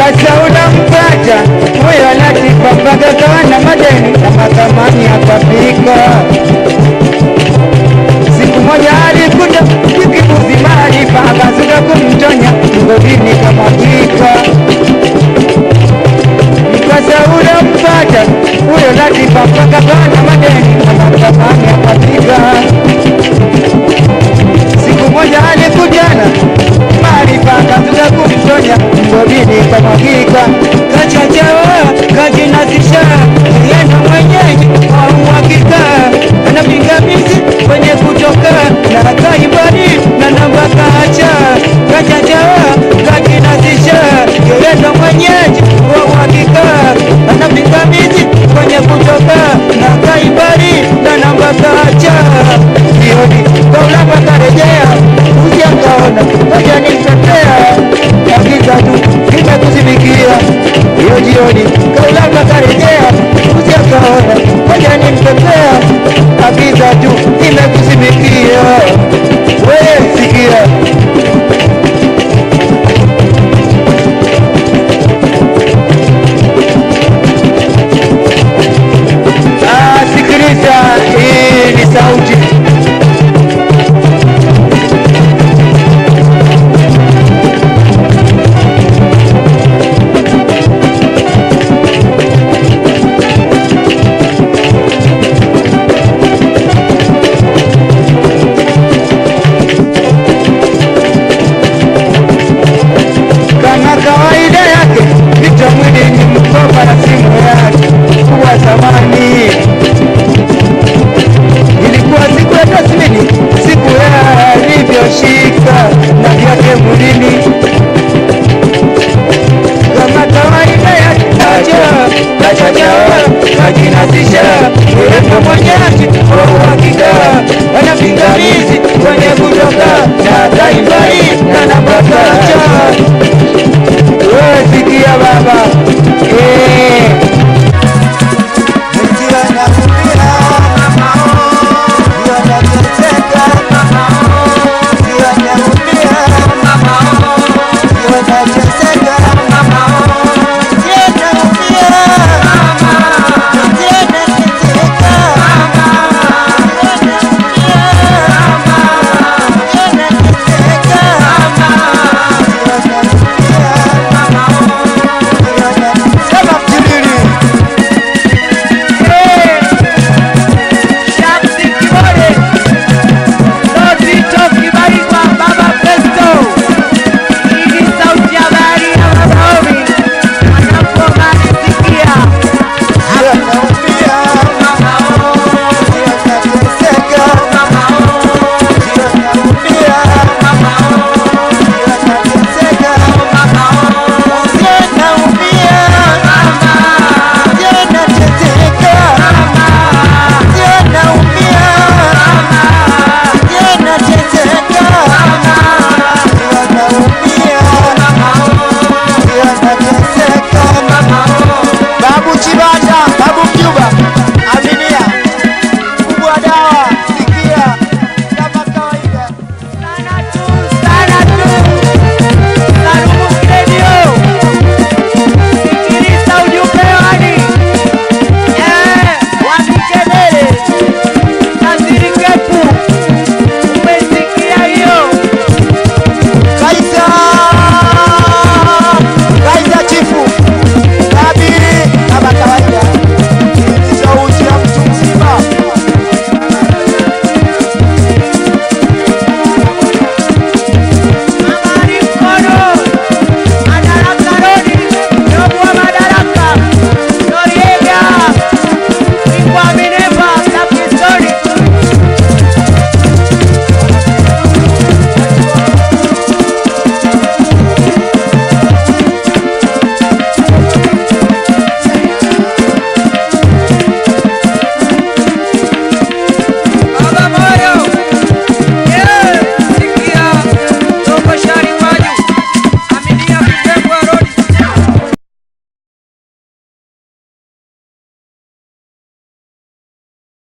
Sasa unampata huyo Latifa mpaka kawa na madeni na mahakamani akafika. Siku moja alikuja kikibuzi maarifa akazuka kumtonya mgodini kamwagika. Sasa unampata huyo Latifa mpaka kawa na madeni na mahakamani akafika. Siku moja alikujana maarifa akazuka kumtonya mgodini kamwagika. Kachachawa kajinasisha yendo mwenyeji wa uhakika ana pingamizi kwenye kutoka na kaibadi na namba kacha kachachawa kajinasisha yendo mwenyeji wa uhakika ana pingamizi kwenye kutoka na kaibadi na namba kacha sioni kaulapa karejea uja kaona kaja nimtetea hakika tu kimekuzimikia hiyo jioni kaulapa karejea uja kaona kaja nimtetea hakika tu kimekuzimikia wewe sikia Ah, sikiliza, hii ni sauti kama kawaida yake vita mwili ni mkoba na simu yake kuwa zamani ilikuwa siku ya tathmini siku ya alivyoshika na vyake mwilini kama kawaida yake kaja kachacha kajinasisha urefu mwenyeji wa uhakika ana pingamizi kwenye kutoka na taimbari na namba kacha wewe sikia baba